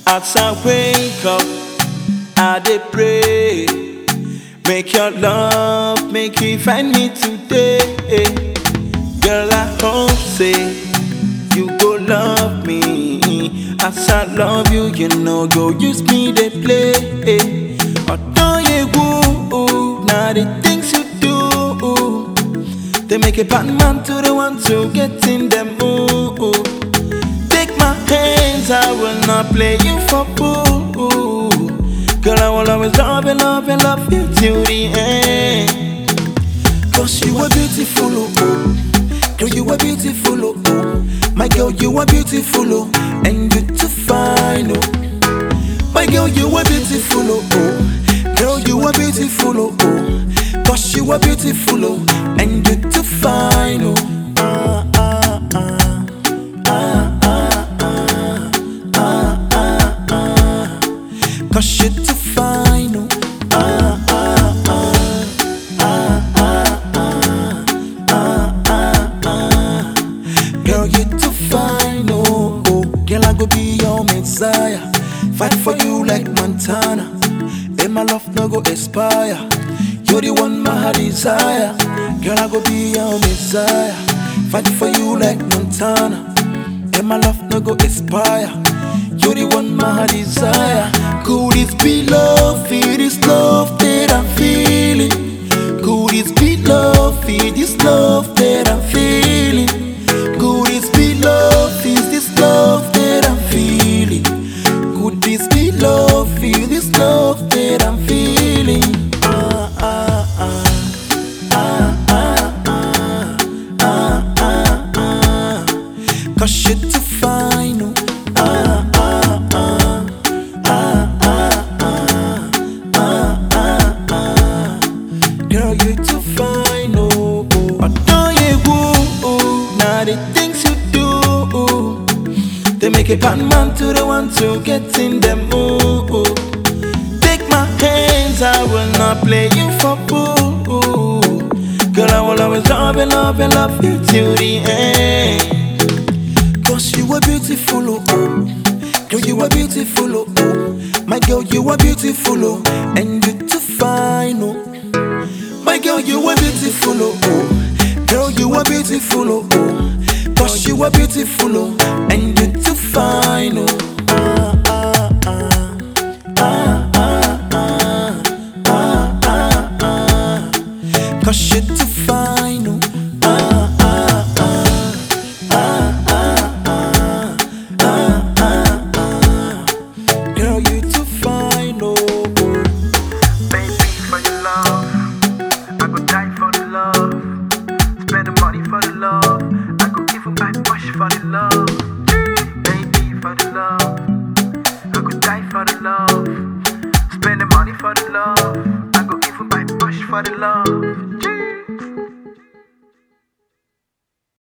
As I wake up, I dey pray. Make your love, make you find me today. Girl, I hope say you go love me. As I love you, you know, go use me to play. Although you woo, now the things you do, they make a bad man to the one to get in the mood. Take my hands, I will not play you for fool. Girl, I will always love and love and love you till the end. Cause you are beautiful, oh, oh. Girl, you are beautiful, oh, oh. My girl, you are beautiful, oh. And you too fine, oh. My girl, you are beautiful, oh, oh. Girl, you are beautiful, oh, oh. Cause you are beautiful, oh. And you too fine, oh. Ah, ah, ah. Ah, ah, ah. Ah, ah, ah. Cause you too fine, oh. Ah, ah, ah. Ah, ah, ah. Ah, ah, ah. Girl, you too fine, oh, oh. Girl, I go be your messiah. Fight for you like Montana. And my love no go expire. You're the one my heart desire. Girl, I go be your messiah. Fight for you like Montana. And my love no go expire. You're the one my heart desire. Could this be love? Feel this love that I'm feeling. Could this be love? Feel this love that I'm feeling. Could this be love? Is this love that I'm feeling? Could this be love? Feel this love that I'm feeling. Ah, ah, ah. Ah, ah, ah. Ah, ah, ah. Cause you're too fine, oh. Ah, ah, ah. Ah, ah, ah. Ah, ah, ah. Girl, you too fine, oh. oh. Although you woo, oh, now the things you do, they make a bad man to the one to get in the mood. Take my hands, I will not play you for fool. Girl, I will always love and love and love you till the end. Cause you are beautiful, oh, oh. Girl, you are beautiful, oh, oh. My girl, you are beautiful, oh. And you too fine, oh. My girl, you are beautiful, oh, oh. Girl, you are beautiful, oh, oh. Cause you are beautiful, oh. And you too fine, oh. Ah, ah, ah. Ah, ah, ah. Ah, ah, ah. Cause you too fine, oh. Ah, ah, ah. Ah, ah, ah. Ah, ah, ah. Girl, you too fine, oh. oh. Baby, for your love, I go die for the love. Spend the money for the love, I go give my push for the love. Baby, for the love, I go die for the love. Spend the money for the love, I go give my push for the love.